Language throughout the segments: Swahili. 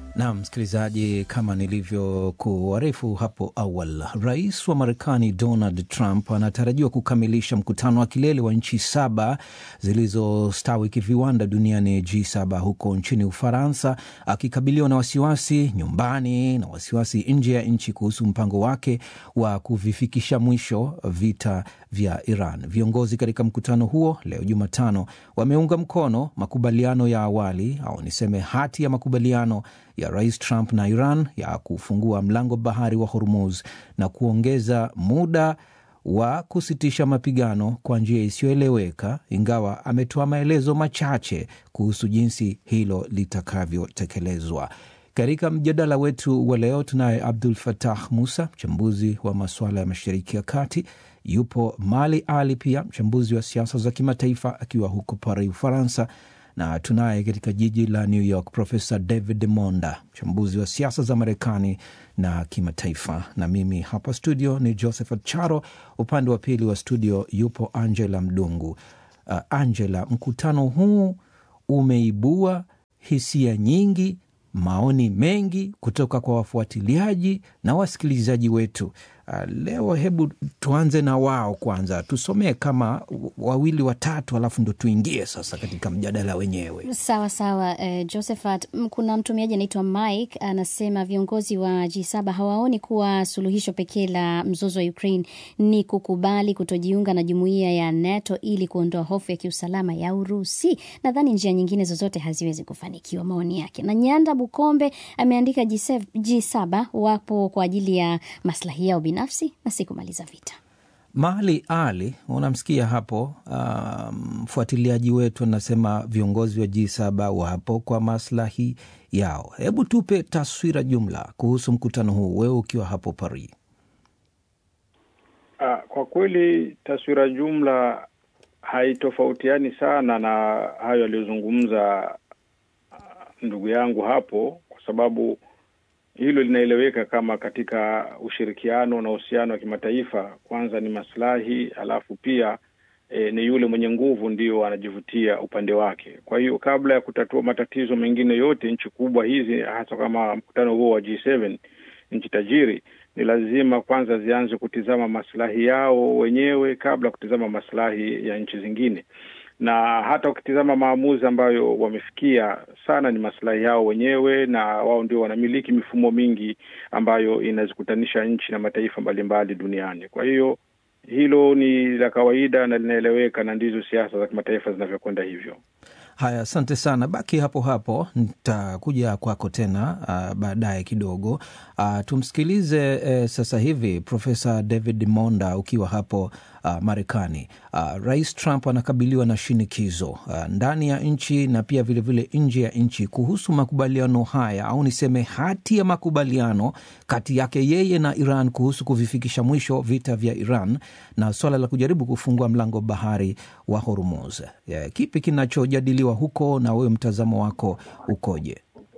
Naam, msikilizaji, kama nilivyokuarifu hapo awali, rais wa Marekani Donald Trump anatarajiwa kukamilisha mkutano wa kilele wa nchi saba zilizostawi kiviwanda duniani G7 huko nchini Ufaransa, akikabiliwa na wasiwasi nyumbani na wasiwasi nje ya nchi kuhusu mpango wake wa kuvifikisha mwisho vita vya Iran. Viongozi katika mkutano huo leo Jumatano wameunga mkono makubaliano ya awali au niseme hati ya makubaliano ya rais Trump na Iran ya kufungua mlango bahari wa Hormuz na kuongeza muda wa kusitisha mapigano kwa njia isiyoeleweka, ingawa ametoa maelezo machache kuhusu jinsi hilo litakavyotekelezwa. Katika mjadala wetu wa leo tunaye Abdul Fatah Musa, mchambuzi wa masuala ya Mashariki ya Kati. Yupo Mali Ali pia mchambuzi wa siasa za kimataifa akiwa huko Paris, Ufaransa, na tunaye katika jiji la New York Profesa David Monda, mchambuzi wa siasa za Marekani na kimataifa, na mimi hapa studio ni Josephat Charo. Upande wa pili wa studio yupo Angela Mdungu. Uh, Angela, mkutano huu umeibua hisia nyingi, maoni mengi kutoka kwa wafuatiliaji na wasikilizaji wetu. Uh, leo hebu tuanze na wao kwanza, tusomee kama wawili watatu, alafu ndo tuingie sasa katika mjadala wenyewe. Sawa sawa. Uh, Josephat, kuna mtumiaji anaitwa Mike anasema viongozi wa G7 hawaoni kuwa suluhisho pekee la mzozo wa Ukraine ni kukubali kutojiunga na jumuiya ya NATO ili kuondoa hofu ya kiusalama ya Urusi. Nadhani njia nyingine zozote haziwezi kufanikiwa. Maoni yake. Na Nyanda Bukombe ameandika G7, G7 wapo kwa ajili ya maslahi yao binafsi na si kumaliza vita. Mali Ali, unamsikia hapo mfuatiliaji um, wetu anasema viongozi wa G7 wapo kwa maslahi yao. Hebu tupe taswira jumla kuhusu mkutano huu, wewe ukiwa hapo Paris. Ah, kwa kweli taswira jumla haitofautiani sana na hayo aliyozungumza ndugu yangu hapo, kwa sababu hilo linaeleweka kama katika ushirikiano na uhusiano wa kimataifa, kwanza ni maslahi, alafu pia e, ni yule mwenye nguvu ndio anajivutia upande wake. Kwa hiyo kabla ya kutatua matatizo mengine yote, nchi kubwa hizi, hasa kama mkutano huo wa G7, nchi tajiri, ni lazima kwanza zianze kutizama maslahi yao wenyewe kabla ya kutizama maslahi ya nchi zingine na hata ukitizama maamuzi ambayo wamefikia sana ni maslahi yao wenyewe, na wao ndio wanamiliki mifumo mingi ambayo inazikutanisha nchi na mataifa mbalimbali duniani. Kwa hiyo hilo ni la kawaida na linaeleweka, na ndizo siasa za kimataifa zinavyokwenda hivyo. Haya, asante sana, baki hapo hapo, nitakuja kwako tena uh, baadaye kidogo. Uh, tumsikilize uh, sasa hivi Profesa David Monda ukiwa hapo uh, Marekani. Uh, Rais Trump anakabiliwa na shinikizo uh, ndani ya nchi na pia vilevile nje ya nchi kuhusu makubaliano haya au niseme hati ya makubaliano kati yake yeye na Iran kuhusu kuvifikisha mwisho vita vya Iran na swala la kujaribu kufungua mlango bahari wa Hormuz. Yeah, kipi kinachojadiliwa huko na wewe mtazamo wako ukoje?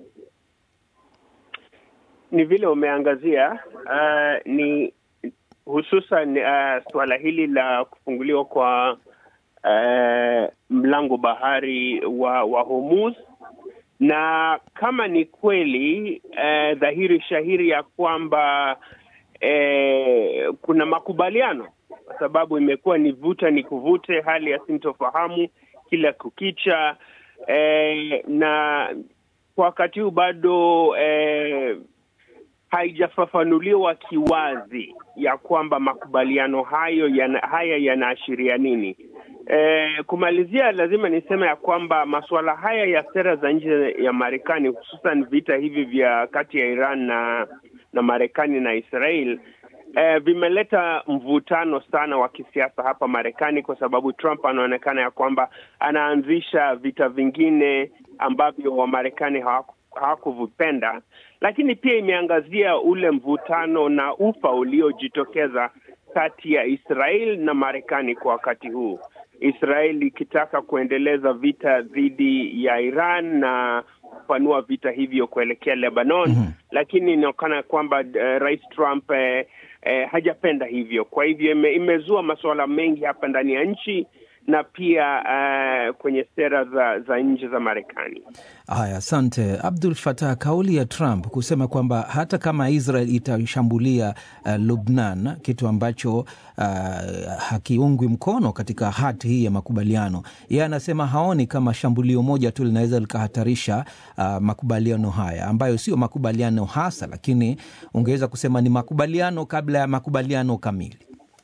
Ni vile umeangazia uh, ni hususan uh, suala hili la kufunguliwa kwa uh, mlango bahari wa, wa Hormuz, na kama ni kweli uh, dhahiri shahiri ya kwamba uh, kuna makubaliano, kwa sababu imekuwa ni vuta ni kuvute, hali ya sintofahamu kila kukicha uh, na kwa wakati huu bado uh, haijafafanuliwa kiwazi ya kwamba makubaliano hayo yana, haya yanaashiria nini. E, kumalizia, lazima niseme ya kwamba masuala haya ya sera za nje ya Marekani, hususan vita hivi vya kati ya Iran na na Marekani na Israel e, vimeleta mvutano sana wa kisiasa hapa Marekani, kwa sababu Trump anaonekana ya kwamba anaanzisha vita vingine ambavyo Wamarekani hawaku hawakuvipenda lakini pia imeangazia ule mvutano na ufa uliojitokeza kati ya Israel na Marekani kwa wakati huu, Israel ikitaka kuendeleza vita dhidi ya Iran na kupanua vita hivyo kuelekea Lebanon. mm -hmm. Lakini inaonekana kwamba uh, Rais Trump eh, eh, hajapenda hivyo. Kwa hivyo ime, imezua masuala mengi hapa ndani ya nchi na pia uh, kwenye sera za, za nje za Marekani. Haya, asante Abdul Fatah. Kauli ya Trump kusema kwamba hata kama Israel itashambulia uh, Lubnan, kitu ambacho uh, hakiungwi mkono katika hati hii ya makubaliano, yeye anasema haoni kama shambulio moja tu linaweza likahatarisha uh, makubaliano haya ambayo sio makubaliano hasa, lakini ungeweza kusema ni makubaliano kabla ya makubaliano kamili.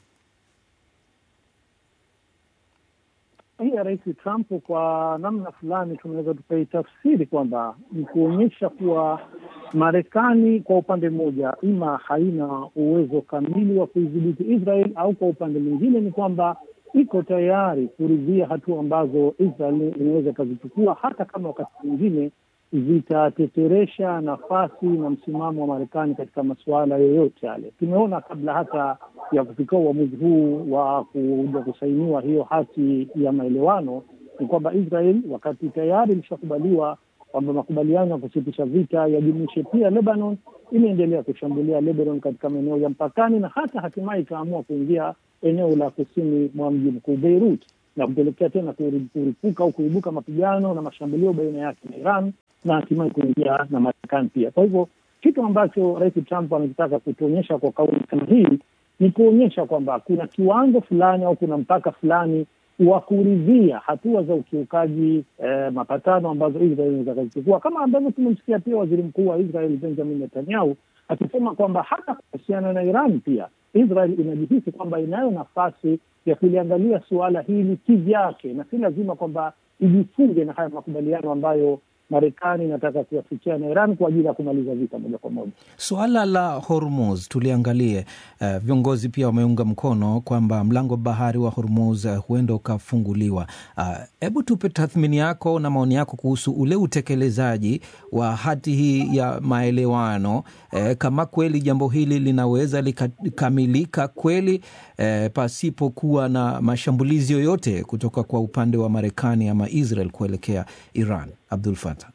hii ya Rais Trump kwa namna fulani tunaweza tukaitafsiri kwamba ni kuonyesha kuwa Marekani kwa upande mmoja ima haina uwezo kamili wa kuidhibiti Israel au kwa upande mwingine ni kwamba iko tayari kuridhia hatua ambazo Israel inaweza ikazichukua hata kama wakati mwingine zitateteresha nafasi na msimamo wa Marekani katika masuala yoyote yale. Tumeona kabla hata ya kufikia uamuzi huu wa kuja kusainiwa hiyo hati ya maelewano, ni kwamba Israel wakati tayari ilishakubaliwa kwamba makubaliano ya kusitisha vita yajumuishe pia Lebanon, imeendelea kushambulia Lebanon katika maeneo ya mpakani na hata hatimaye ikaamua kuingia eneo la kusini mwa mji mkuu Beirut na kupelekea tena kuripuka au kuibuka mapigano na mashambulio baina yake na Iran na hatimaye kuingia na Marekani pia. Kwa hivyo kitu ambacho Rais Trump anakitaka kutuonyesha kwa kauli kama hii ni kuonyesha kwamba kuna kiwango fulani au kuna mpaka fulani wa kuridhia hatua za ukiukaji eh, mapatano ambazo Israel inaweza kazichukua, kama ambavyo tumemsikia pia waziri mkuu wa Israel Benjamin Netanyahu akisema kwamba hata kuhusiana na Iran pia Israel inajihisi kwamba inayo nafasi ya kuliangalia suala hili kivyake, na si lazima kwamba ijifunge na haya makubaliano ambayo Marekani inataka kuyafikia na Iran kwa ajili ya kumaliza vita moja kwa moja. Suala la Hormuz tuliangalie. Uh, viongozi pia wameunga mkono kwamba mlango bahari wa Hormuz uh, huenda ukafunguliwa. Hebu uh, tupe tathmini yako na maoni yako kuhusu ule utekelezaji wa hati hii ya maelewano, uh, kama kweli jambo hili linaweza likamilika kweli, uh, pasipokuwa na mashambulizi yoyote kutoka kwa upande wa Marekani ama Israel kuelekea Iran. Abdul Fatah.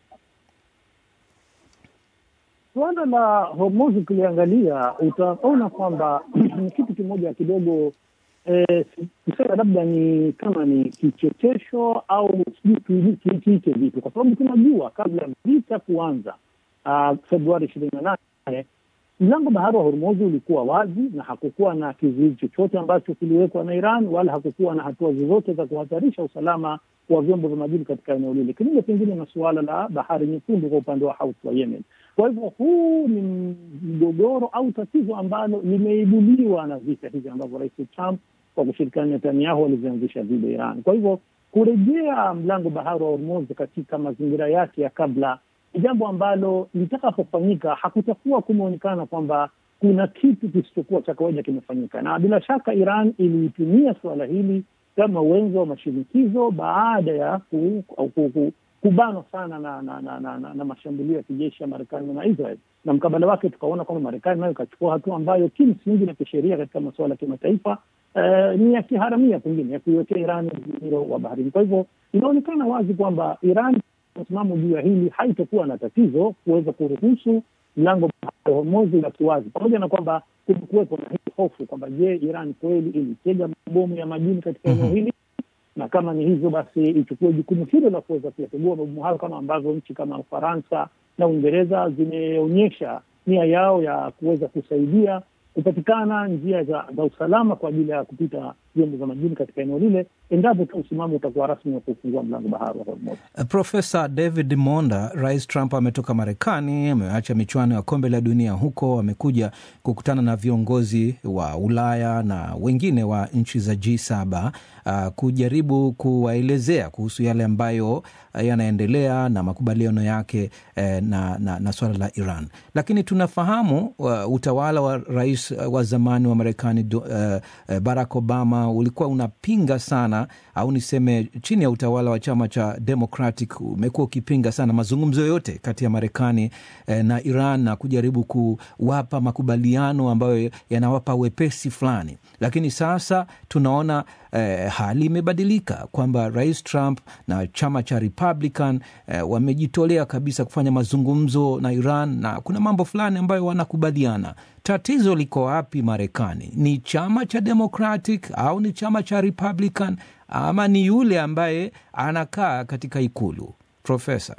Suala la Hormuz ukiliangalia utaona kwamba ni kitu kimoja kidogo eh, kusema labda ni kama ni kichekesho au sijui kiite vitu, kwa sababu tunajua kabla ya vita kuanza uh, Februari ishirini na nane mlango bahari wa Hormuz ulikuwa wazi na hakukuwa na kizuizi chochote ambacho kiliwekwa na Iran, wala hakukuwa na hatua zozote za kuhatarisha usalama wa vyombo vya majini katika eneo lile, kinyume pengine na suala la bahari nyekundu kwa upande wa Houthi wa Yemen. Kwa hivyo huu ni mgogoro au tatizo ambalo limeibuliwa na vita hivi ambavyo Rais Trump kwa kushirikiana na Netanyahu walizianzisha dhidi ya Iran. Kwa hivyo kurejea mlango bahari wa Hormuz katika mazingira yake ya kabla ni jambo ambalo litakapofanyika hakutakuwa kumeonekana kwamba kuna kitu kisichokuwa cha kawaida kimefanyika, na bila shaka Iran iliitumia suala hili kama wenzo wa mashinikizo baada ya ku, ku, ku, kubanwa sana na na, na, na, na, na mashambulio ya kijeshi ya Marekani na Israel, na mkabala wake tukaona kwamba Marekani nayo ikachukua hatua ambayo kimsingi na kisheria katika masuala ya kimataifa eh, ni ya kiharamia pengine ya kuiwekea Iran mzingiro wa baharini. Kwa hivyo inaonekana wazi kwamba Iran msimamo juu ya hili haitokuwa na tatizo kuweza kuruhusu mlango wa Hormuz ubaki wazi, pamoja na kwamba kumekuwepo na hii hofu kwamba je, Iran kweli ilitega mabomu ya majini katika eneo mm -hmm. hili na kama ni hivyo basi ichukue jukumu hilo la kuweza kuyategua mabomu hayo, kama ambavyo nchi kama Ufaransa na Uingereza zimeonyesha nia yao ya kuweza kusaidia kupatikana njia za, za usalama kwa ajili ya kupita vyombo vya majini katika eneo lile, endapo tu msimamo utakuwa rasmi wa kufungua mlango bahari wa Hormuz. Profesa David Monda, Rais Trump ametoka Marekani, ameacha michuano ya kombe la dunia huko, amekuja kukutana na viongozi wa Ulaya na wengine wa nchi za G7 uh, kujaribu kuwaelezea kuhusu yale ambayo yanaendelea na makubaliano yake eh, na, na, na swala la Iran, lakini tunafahamu uh, utawala wa rais uh, wa zamani wa Marekani uh, uh, Barack Obama ulikuwa unapinga sana au niseme chini ya utawala wa chama cha Democratic umekuwa ukipinga sana mazungumzo yoyote kati ya Marekani eh, na Iran na kujaribu kuwapa makubaliano ambayo yanawapa wepesi fulani, lakini sasa tunaona eh, hali imebadilika kwamba rais Trump na chama cha Republican eh, wamejitolea kabisa kufanya mazungumzo na Iran na kuna mambo fulani ambayo wanakubaliana. Tatizo liko wapi Marekani? Ni chama cha Democratic au ni chama cha Republican ama ni yule ambaye anakaa katika ikulu? Profesa.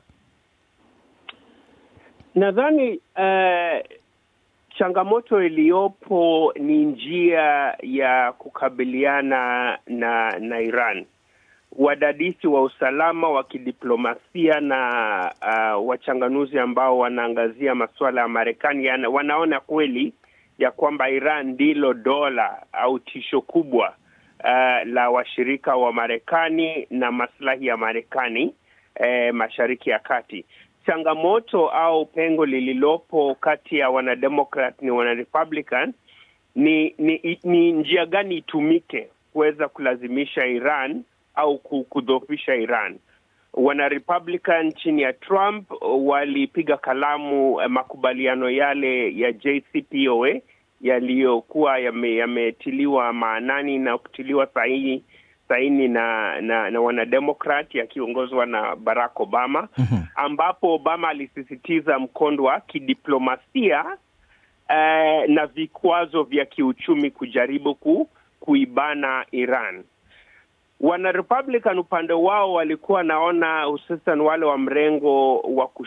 Nadhani uh, changamoto iliyopo ni njia ya kukabiliana na na Iran. Wadadisi wa usalama wa kidiplomasia na uh, wachanganuzi ambao wanaangazia masuala ya Marekani wanaona kweli ya kwamba Iran ndilo dola au tisho kubwa uh, la washirika wa Marekani na maslahi ya Marekani eh, Mashariki ya Kati. Changamoto au pengo lililopo kati ya wanademokrat ni wanarepublican ni, ni, ni njia gani itumike kuweza kulazimisha Iran au kudhoofisha Iran. Wanarepublican chini ya Trump walipiga kalamu makubaliano yale ya JCPOA yaliyokuwa yametiliwa yame maanani na kutiliwa sahihi saini na na, na wanademokrat yakiongozwa na Barack Obama mm-hmm. ambapo Obama alisisitiza mkondo wa kidiplomasia eh, na vikwazo vya kiuchumi kujaribu ku, kuibana Iran. Wana Republican upande wao walikuwa naona hususan wale wa mrengo wa